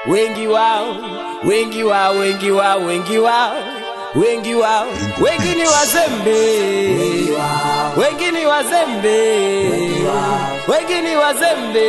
wengi wao, wengi wao, wengi wao, wengi wao, wengi wao, wengi ni wazembe, wengi ni wazembe, wengi ni wazembe,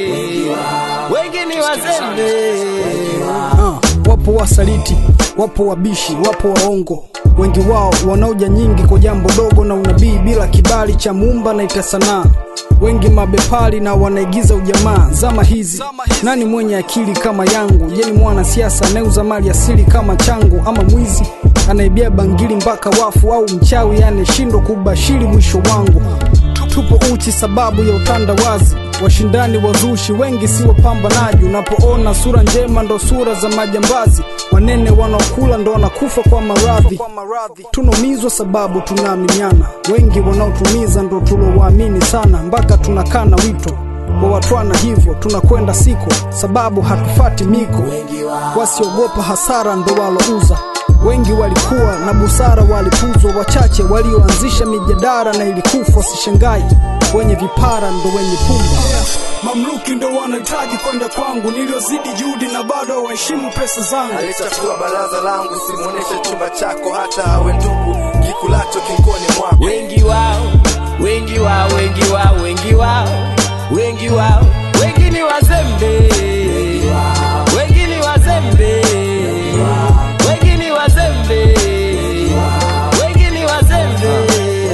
wengi ni wazembe. Ah, wapo wasaliti, wapo wabishi, wapo waongo, wengi wao wanaoja nyingi kwa jambo dogo na unabii bila kibali cha muumba na ita sanaa. Wengi mabepari na wanaigiza ujamaa. Zama hizi nani mwenye akili kama yangu? Je, ni mwanasiasa anayeuza mali asili kama changu, ama mwizi anaibia bangili mpaka wafu, au mchawi anayeshindwa kubashiri mwisho wangu? Tupo uchi sababu ya utandawazi, washindani wazushi wengi si wapambanaji. Unapoona sura njema ndo sura za majambazi, wanene wanaokula ndo wanakufa kwa maradhi. Tunaumizwa sababu tunaaminiana, wengi wanaotumiza ndo tulowaamini sana, mpaka tunakana wito wa watwana, hivyo tunakwenda siko sababu hatufati miko. Wasiogopa hasara ndo walouza wengi walikuwa na busara, walipuzwa wachache walioanzisha mijadara na ilikufa. Wasishangai wenye vipara ndo wenye pumba. Mamluki ndo wanahitaji kwenda kwangu, niliozidi juhudi na bado waheshimu pesa zangu. Alichafua baraza langu, simuoneshe chumba chako, hata awe ndugu kikulacho kinkoni mwako. wengi wao, wengi wao, wengi wao, wengi wao, wengi wao, wengi ni wazembe, wengi ni wazembe, wengi ni wazembe, wengi ni wazembe.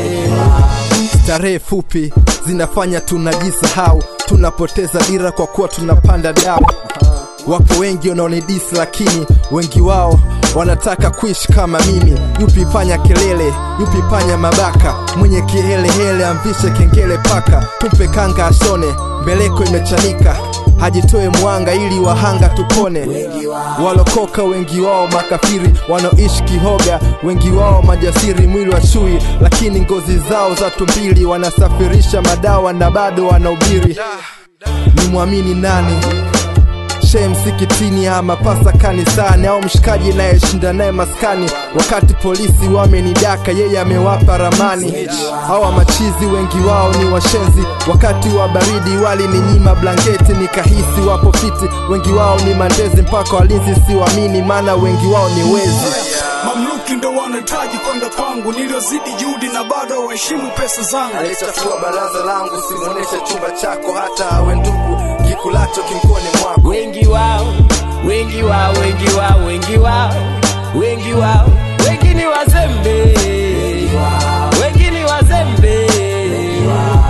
Starehe fupi zinafanya tunajisahau, tunapoteza dira kwa kuwa tunapanda dau. Wapo wengi wanaonidisi, lakini wengi wao wanataka kuishi kama mimi. Yupi panya kelele, yupi panya mabaka, mwenye kihelehele amvishe kengele paka, tumpe kanga ashone, mbeleko imechanika hajitoe mwanga ili wahanga tupone. Walokoka wengi wao makafiri, wanaoishi kihoga wengi wao majasiri, mwili wa chui lakini ngozi zao za tumbili, wanasafirisha madawa na bado wanahubiri. Ni mwamini nani? Shehe msikitini ama pasa kanisani au mshikaji nayeshinda naye maskani, wakati polisi wamenidaka, yeye amewapa ramani. Hawa machizi wengi wao ni washenzi, wakati wa baridi walininyima blanketi, nikahisi wapo fiti. Wengi wao ni mandezi, mpaka walinzi siwamini, maana wengi wao ni wezi. Mamluki ndo wanahitaji kwenda kwangu, niliozidi juhudi na bado waheshimu pesa zangu. Aliyechafua baraza langu, simuoneshe chumba chako, hata awe ndugu kikulacho kinkoni mwako. wengi wao, wengi wao, wengi wao, wengi wao, wengi wao, wengi ni wazembe, wengi ni wazembe,